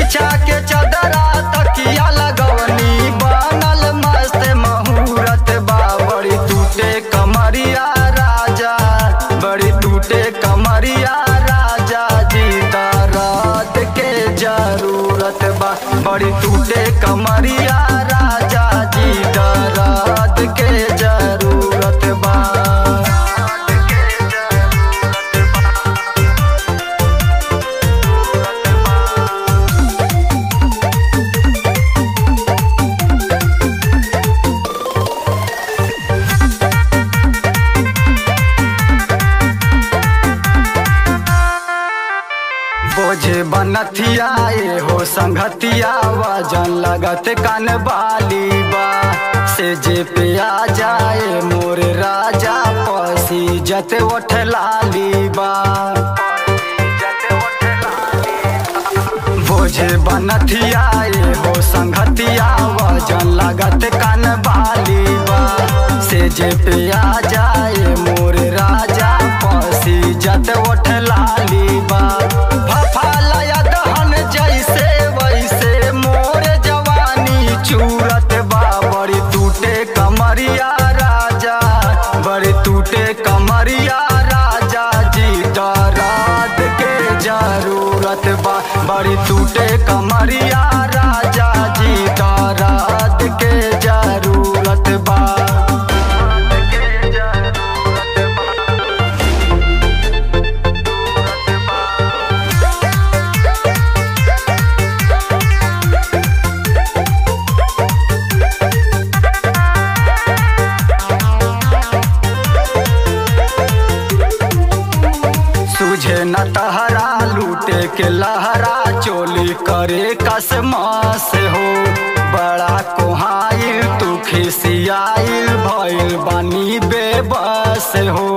बिछा के चदरा तकिया लगवनी बनल मस्त मुहूर्त बा बड़ी टूटे कमरिया राजा बड़ी टूटे कमरिया राजा जी दर्द के जरूरत बा बड़ी टूटे कमरिया राजा जी दर्द के जरूरत बा बोझे बनथिया ए हो संगतिया वजन लगत कान बाली बा से जे पे आ जाए मोर राजा पसी जते ओठ लाली बा बोझे बनथिया ए हो संगतिया वजन लगत कान बाली बा से जे पे आ जाए मोर राजा पसी जत ओठ लाली बा फफालया दहन जैसे वैसे मोर जवानी चूरत बा बड़ी टूटे कमरिया राजा बड़ी टूटे कमरिया राजा जी दराद के जरूरत बा बड़ी टूटे कमरिया राजा जी दराद के जरूरत बा सुझे न तहरा लूटे के लहरा चोली करे कसमास हो बड़ा कोहाइल तू खिसियाइल भइल बानी बेबस हो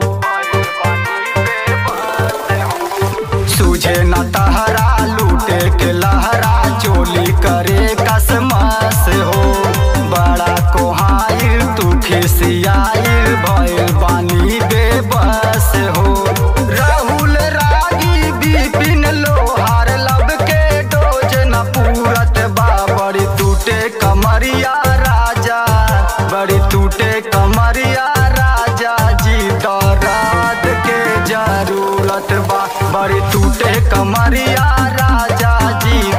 सुझे न तहरा लूटे के लहरा चोली करे कसमास हो बड़ा कोहाइल तू खिसियाइल भइल बानी बेबस हो राहुल रागी बिपिन लोहार लब के डोज न पूरत बा बड़ी टूटे कमरिया राजा बड़ी टूटे कमरिया राजा जी दराद के जरूरत बा बड़ी टूटे कमरिया राजा जी